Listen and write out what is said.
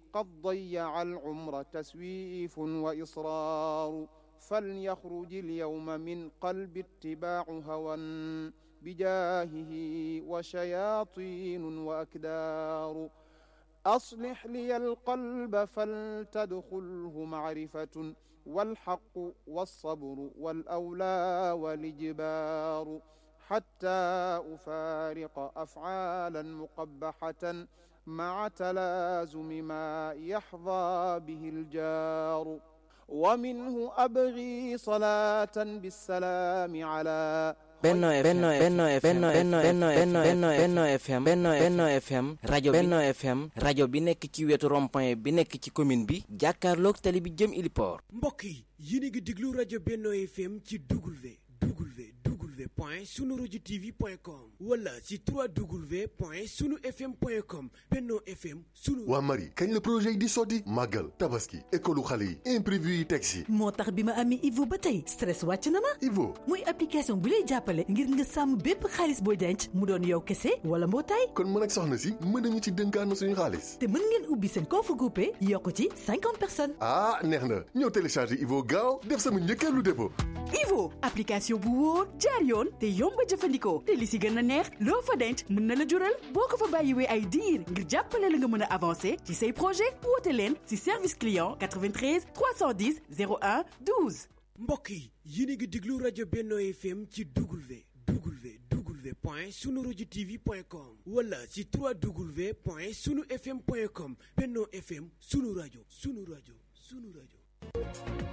قد ضيع العمر تسويف وإصرار فليخرج اليوم من قلب اتباع هوى بجاهه وشياطين وأكدار أصلح لي القلب فلتدخله معرفة والحق والصبر والأولى والإجبار حتى أفارق أفعالا مقبحة مع تلازم ما يحظى به الجار ومنه أبغي صلاة بالسلام على Benno Benno Benno Benno Benno Benno Benno Benno FM Benno Benno FM rajo Benno FM rajo bi nekk ci wetu rond-point bi nekk ci commune bi jàkkaarloog tali bi jëm Iliport mbokk yi yéen a ngi déglu rajo Benno FM ci W W W point sunu rajo TV point com wala ci 3W point sunu FM point com Benno FM sunu. waa Marie kañ la projet yi di sotti màggal tabaski école xale yi imprévu yi teg si. moo tax bi ma amee Ivo ba tey stress wàcc na ma. Ivo muy application bu lay jàppale ngir nga sàmm bépp xaalis booy denc mu doon yow kese wala mbootaay. kon mën ak soxna si mën nañu ci dënkaan suñu xaalis. te mën ngeen ubbi seen compte groupé yokk ci cinquante personnes. ah neex na ñëw télécharger Ivo gaaw def sama njëkkeelu dépôt. Ivo application bu wóor jaar yoon te yomb a jëfandikoo te li si gën a neex loo fa denc mën na la jural boo ko fa bàyyiwee ay diir ngir jàppale la nga mën a avancer ci say projet woote leen si service client 93 310 01 12. mbokk yi yéen a ngi déglu rajo Benno FM ci W W W point sunu rajo TV point com wala ci 3W point sunu FM point com Benno FM sunu rajo sunu rajo sunu rajo.